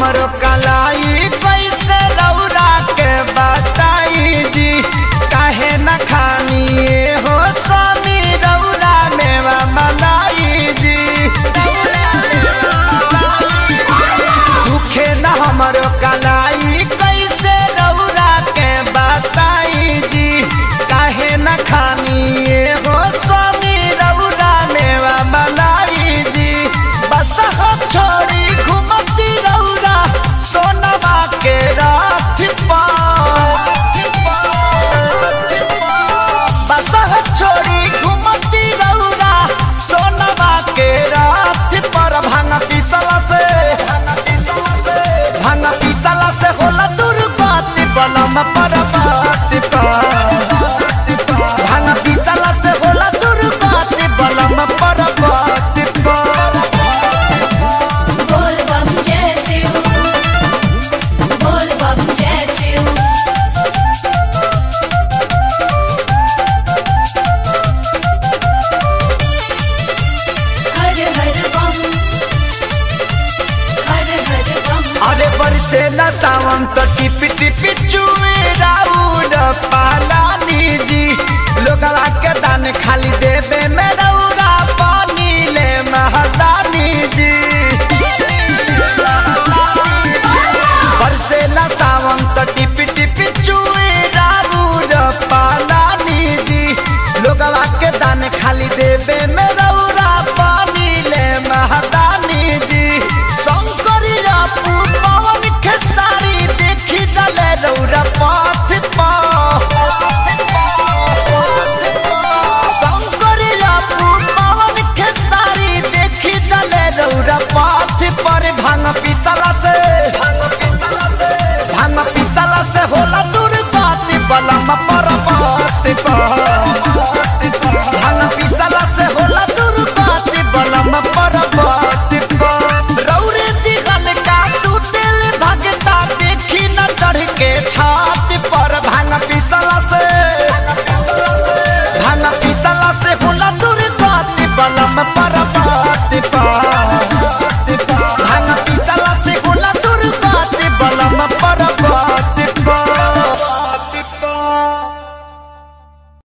हमरो कलाई कैसे रौरा के बताई जी काहे न खानी हो स्वामी रौरा मेवा मलाई जी दुखे न हमरो कलाई कैसे रौरा के बताई जी काहे न खानी हो स्वामी रौरा मेवा मलाई जी बस हो छोड़ी घुमती रौरा सोनवा के रात बस हो छोड़ी घुमती रौरा सोनवा के रात पर भांग पिसला से भांग पिसला से होला दुर्गति बलम पर बात भांग पिसला से होला दुर्गति बलम पर बात बोल बम जय शिव बोल बम जय शिव हर हर बम हर हर बम अरे बरसे न सावन तो टिपी टिपी चुए राउर पालानी जी लोगवा के दान खाली देवे में